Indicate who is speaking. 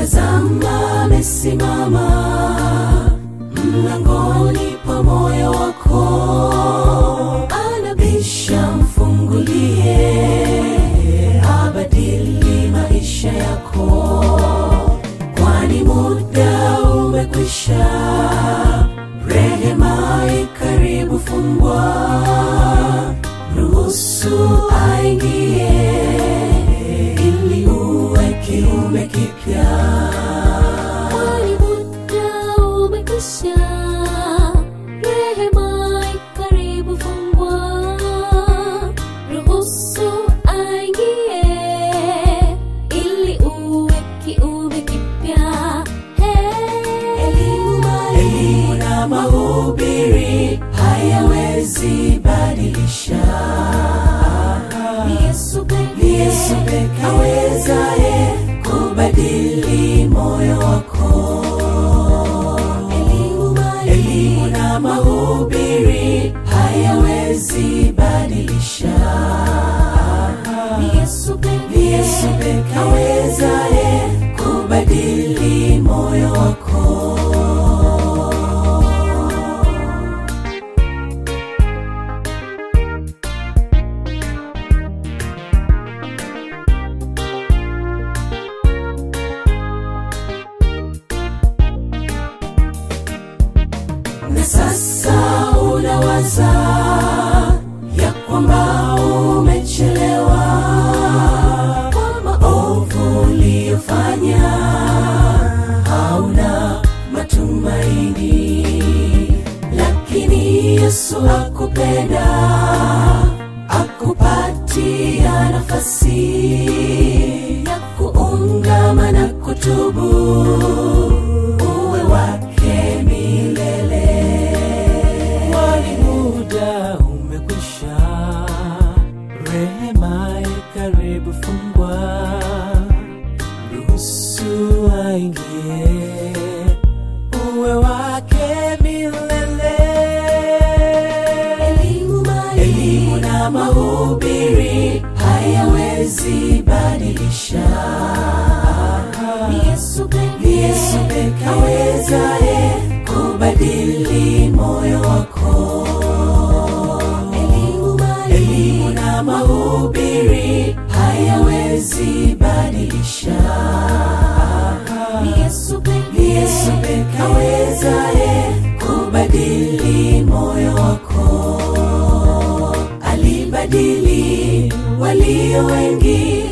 Speaker 1: tazama amesimama mlangoni pa moyo wako anabisha mfungulie abadili maisha yako kwani muda umekwisha rehema ikaribu fungwa ruhusu aingie ili uwe kiume kipya
Speaker 2: Kwani muda umekwisha, rehema ikaribu fungwa. Ruhusu aingie, ili uwe kiumbe kipya. Hey.
Speaker 1: elimu na mahubiri hayawezi badilisha
Speaker 2: Ni Yesu pekee.
Speaker 1: ni yesu peke awezaye kubadili moyo wako elimu na mahubiri hayawezi badilisha
Speaker 2: Ni Yesu pekee.
Speaker 1: ni yesu peke awezaye kubadili moyo wako na sasa unawaza ya kwamba umechelewa kwa maovu uliyofanya hauna matumaini lakini yesu akupenda akupatia nafasi ya kuungama na kutubu uwe wake milele kwani muda umekwisha rehema ikaribu fungwa ruhusu aingie uwe wake milele elimu na mahubiri hayawezi badilisha
Speaker 2: Ni Yesu pekee.
Speaker 1: ni yesu peke awezaye kubadili moyo wako elimu na mahubiri hayawezi badilisha
Speaker 2: Ni Yesu pekee.
Speaker 1: ni yesu peke awezaye kubadili moyo wako alibadili walio wengi